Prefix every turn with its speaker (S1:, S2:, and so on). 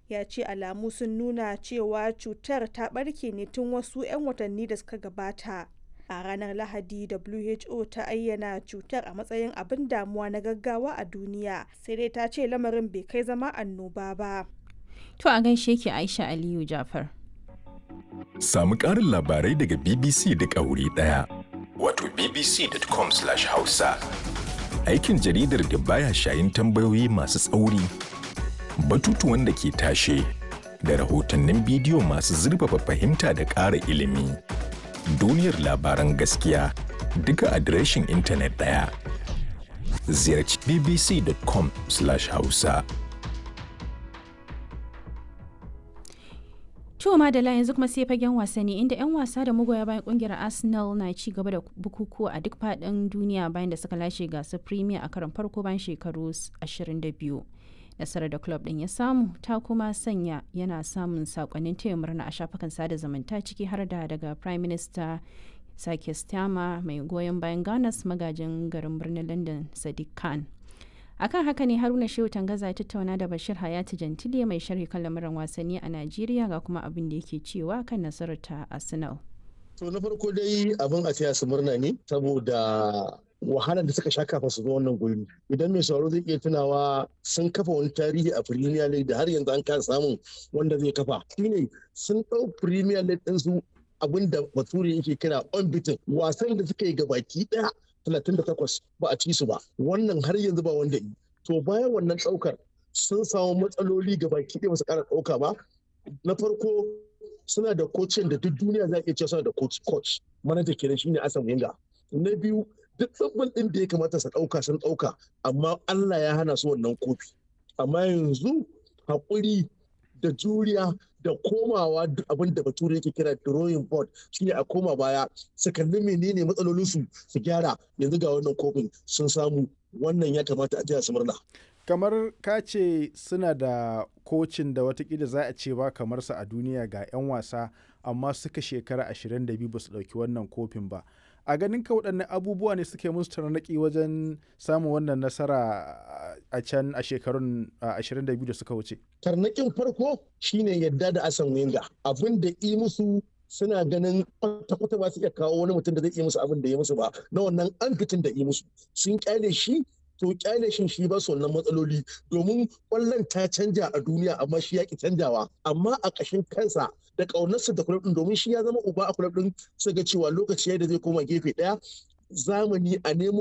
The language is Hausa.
S1: ya ce alamu sun nuna cewa cutar ta ɓarke ne tun wasu 'yan watanni da suka gabata. A ranar Lahadi WHO ta ayyana cutar a matsayin abin damuwa na gaggawa a duniya sai dai ta ce lamarin bai kai zama annoba ba.
S2: To a gaishe ki Aisha Aliyu Jafar.
S3: Samu ƙarin labarai daga BBC duk a wuri ɗaya. Wato bbc.com/hausa. Aikin jaridar da baya shayin tambayoyi masu tsauri, batutuwan da ke tashe, da rahotannin bidiyo masu zurfafa fahimta da ƙara ilimi. Duniyar labaran gaskiya duka adireshin intanet ɗaya. Ziyarci bbc.com/hausa.
S2: To Madala yanzu kuma sai fagen wasanni inda 'yan wasa da magoya bayan kungiyar Arsenal na ci gaba da bukukuwa a duk faɗin duniya bayan da suka lashe gasar Premier a karon farko bayan shekaru 22. Nasarar da club ɗin ya samu ta kuma sanya yana samun sakonnin taya murna a shafukan sada zumunta ciki har da daga Prime Minister Sake Stama mai goyon bayan Ganas magajin garin birnin London Sadiq Khan. akan haka ne haruna shehu tangaza ya tattauna da bashir hayati jantile mai sharhi kan lamuran wasanni a najeriya ga kuma abin da yake cewa kan nasarar ta arsenal
S4: to na farko dai abin a taya su murna ne saboda wahalar da suka sha kafin su zo wannan guri idan mai sauraro zai iya tunawa sun kafa wani tarihi a premier league da har yanzu an kasa samun wanda zai kafa shine sun ɗau premier league ɗin su abin da bature yake kira unbeaten wasan da suka yi gabaki ɗaya 38 ba a ci su ba wannan har yanzu ba wanda yi to bayan wannan ɗaukar sun samu matsaloli ga baki ɗaya su ƙara ɗauka ba na farko suna da kocin da duk duniya za a iya cewa suna da coach coach manaja kenan shine Asan Wenger na biyu duk tsabbin ɗin da ya kamata su ɗauka sun ɗauka amma Allah ya hana su wannan kofi amma yanzu haƙuri da juriya da komawa abin da bature yake kira drawing board shine a koma baya su kalli menene matsalolinsu su gyara yanzu ga wannan kofin sun samu wannan ya kamata a jiya su murna
S5: kamar ka ce suna da kocin da watakila za a ce ba kamar sa a duniya ga 'yan wasa amma suka shekara 22 ba su ɗauki wannan kofin ba a ganin ka waɗannan abubuwa ne suke musu tarnaƙi wajen samun wannan nasara a can a shekarun 22 da suka wuce.
S4: Tarnaƙin farko shine yadda da asan wenga abin da yi musu suna ganin kwata-kwata ba su iya kawo wani mutum da zai iya musu abin da ya musu ba na wannan an fitin da yi musu sun kyale shi to kyale shin shi ba su wannan matsaloli domin kwallon ta canja a duniya amma shi ya ki canjawa amma a ƙashin kansa da ƙaunarsa da kulab din domin shi ya zama uba a kulab din su ga cewa lokaci da zai koma gefe ɗaya zamani a nemo